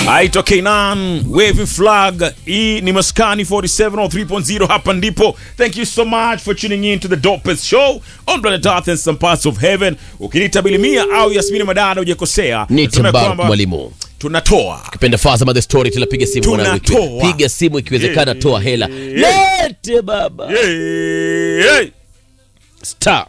aitwa Knan Waving Flag. Hii ni Maskani 4703.0, hapa ndipo. Thank you so much for tuning in to the dopest show on planet Earth and some parts of heaven. Ukiniita Bilimia au Yasmini Madada hujakosea. Ni Nasema Timbar kwamba mwalimu. tunatoa Kipenda Fazama the story tunapiga simu mwanangu. Tunatoa. Piga simu ikiwezekana Yeah. toa hela. Yeah. Lete baba. Hey, hey. Star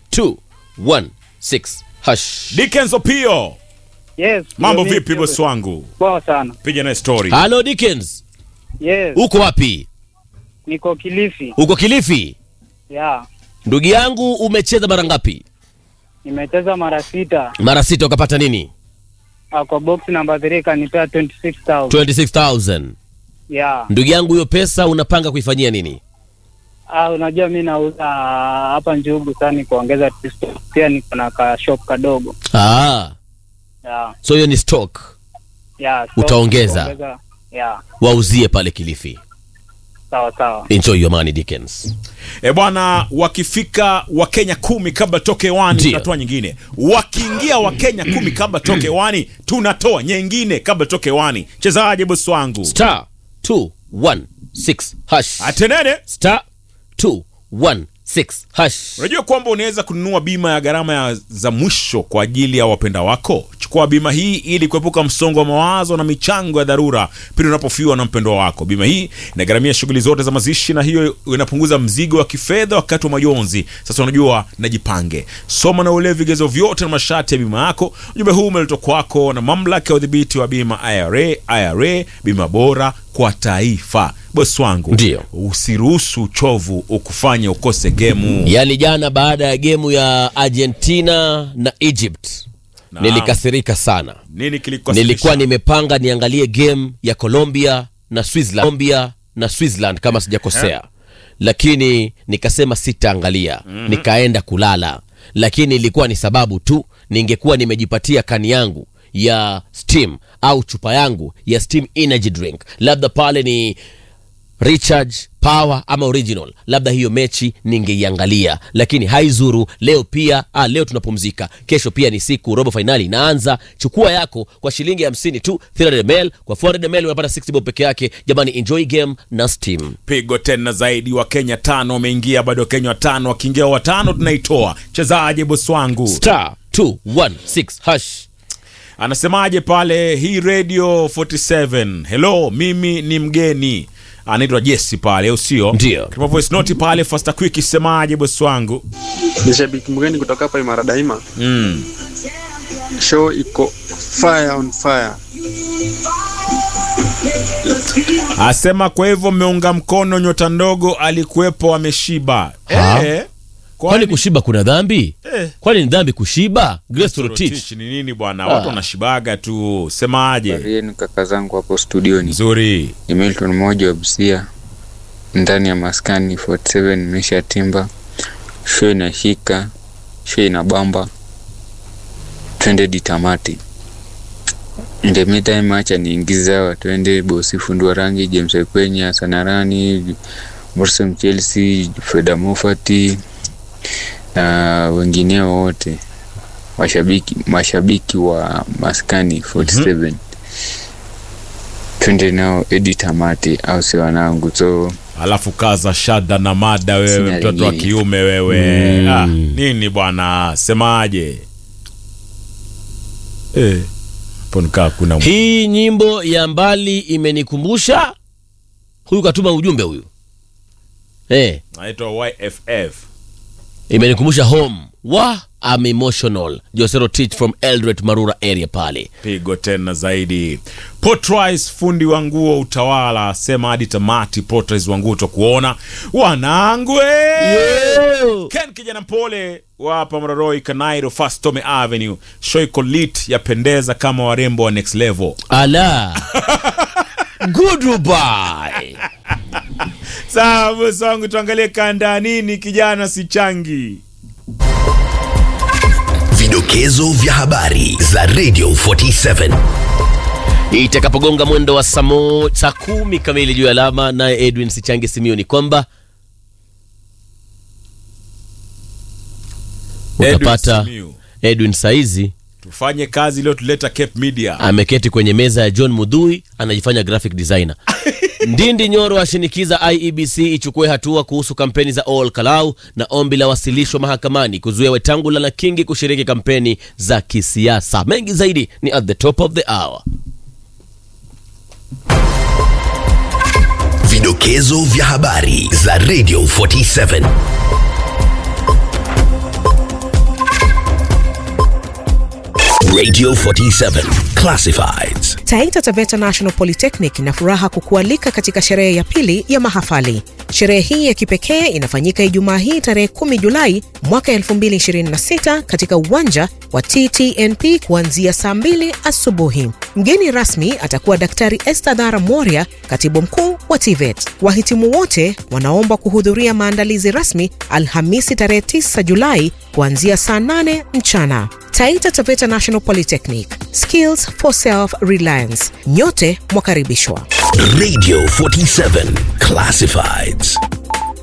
216 hash. Dickens Opio, Yes. mambo ndio vipi mimi. bosi wangu? Poa sana. Piga naye story. Hello Dickens. Yes. Uko wapi? Niko Kilifi. Uko Kilifi? Yeah. Ndugu yangu umecheza mara ngapi? Nimecheza mara sita. Mara sita ukapata nini? Ah, Kwa box number 3 kanipea 26000. 26000. Yeah. Ndugu yangu hiyo pesa unapanga kuifanyia nini? Ah, unajua mimi nauza hapa Njugu sana kuongeza twist. Pia niko na ka shop kadogo. Ah, Yeah. so hiyo ni stock. Yeah. so Utaongeza? kuongeza- Yeah. Wauzie pale Kilifi. Sawa sawa. Enjoy your money Dickens. E bwana, wakifika Wakenya kumi kabla toke hewani Ndio. tunatoa nyingine. Wakiingia Wakenya kumi kabla toke hewani tunatoa nyingine kabla toke hewani. Chezaje bosi wangu? Star 216 hash. Atenene. Star 216 hash. Unajua kwamba unaweza kununua bima ya gharama ya za mwisho kwa ajili ya wapenda wako. Chukua bima hii ili kuepuka msongo wa mawazo na michango ya dharura pindi unapofiwa na mpendwa wako. Bima hii inagharamia shughuli zote za mazishi na hiyo inapunguza mzigo wa kifedha wakati wa majonzi. Sasa unajua, najipange, soma na uelewe vigezo vyote na masharti ya bima yako. Ujumbe huu umeletwa kwako na mamlaka ya udhibiti wa bima IRA. IRA, bima bora kwa taifa. Bosi wangu, Ndio. usiruhusu uchovu ukufanye ukose gemu. Yaani jana baada ya gemu ya Argentina na Egypt Naam. nilikasirika sana. Nini kilikukasirisha? Nilikuwa nimepanga niangalie game ya Colombia na Switzerland, Colombia na Switzerland kama sijakosea, lakini nikasema sitaangalia, nikaenda kulala. Lakini ilikuwa ni sababu tu, ningekuwa nimejipatia kani yangu ya Steam au chupa yangu ya Steam energy drink, labda pale ni recharge power ama original labda hiyo mechi ningeiangalia lakini haizuru leo pia ah, leo tunapumzika kesho pia ni siku robo fainali inaanza chukua yako kwa shilingi hamsini tu 300 ml kwa 400 ml unapata 60 bob peke yake jamani enjoy game na steam pigo tena zaidi wa Kenya tano wameingia bado Kenya watano wakiingia watano tunaitoa chezaje bosi wangu star 216 hash anasemaje pale hii radio 47 hello mimi ni mgeni anaitwa Jesse pale au sio Ndio. Tuma voice note pale faster quick isemaje bosi wangu ni shabiki mgeni kutoka hapa Imara Daima. mm. Show iko fire on fire. asema kwa hivyo mmeunga mkono nyota ndogo alikuwepo ameshiba Ha? eh, kwani kushiba kuna dhambi eh. kwani ni dhambi kushiba Grace Rotich Rotich ni nini bwana watu wanashibaga tu semaje Yenu kaka zangu hapo studioni, nzuri ni Milton mmoja wa Busia ndani ya maskani 47 nimesha timba, show inashika, show inabamba, twende ditamati. In the meantime, acha niingize hawa, twende bosi fundua rangi, James Ekwenya, Sanarani, Morrison Chelsea, Freda Mofati na wengineo wote mashabiki mashabiki wa maskani 47 twende nao edi tamati au si wanangu so alafu kaza shada na mada wewe Sina mtoto wa lingine. kiume wewe ah, nini bwana semaje eh, hapo nikaa kuna hii nyimbo ya mbali imenikumbusha huyu katuma ujumbe huyu eh naitwa YFF imenikumbusha home wa am emotional josero teach from eldret marura area pale pigo tena zaidi Potrise fundi wa nguo utawala sema hadi tamati Potrise wa nguo utakuona wanangwe Ken kijana mpole wa hapa Mroroi Kanairo Fast Tome Avenue shoiko lit yapendeza kama warembo wa next level ala goodbye sawa bosi wangu tuangalie kanda nini kijana si changi Vidokezo vya habari za Radio 47. itakapogonga mwendo wa saa mo- saa kumi kamili juu ya alama naye edwin sichange simio ni kwamba Edwin utapata Simiyu. edwin saizi tufanye kazi iliyotuleta Cape Media. ameketi kwenye meza ya John Mudhui anajifanya graphic designer. Ndindi Nyoro ashinikiza IEBC ichukue hatua kuhusu kampeni za All Kalau na ombi la wasilishwa mahakamani kuzuia Wetangula na Kingi kushiriki kampeni za kisiasa. Mengi zaidi ni at the top of the hour. Vidokezo vya habari za Radio 47. Radio 47 Classifieds. Taita Taveta National Polytechnic ina furaha kukualika katika sherehe ya pili ya mahafali. Sherehe hii ya kipekee inafanyika Ijumaa hii tarehe 10 Julai mwaka 2026 katika uwanja wa TTNP kuanzia saa 2 asubuhi. Mgeni rasmi atakuwa Daktari Esther Dhara Moria, katibu mkuu wa TVET. Wahitimu wote wanaomba kuhudhuria maandalizi rasmi Alhamisi tarehe 9 Julai kuanzia saa 8 mchana. Taita Taveta National Polytechnic, skills for self-reliance. Nyote mwakaribishwa. Radio 47 Classifieds.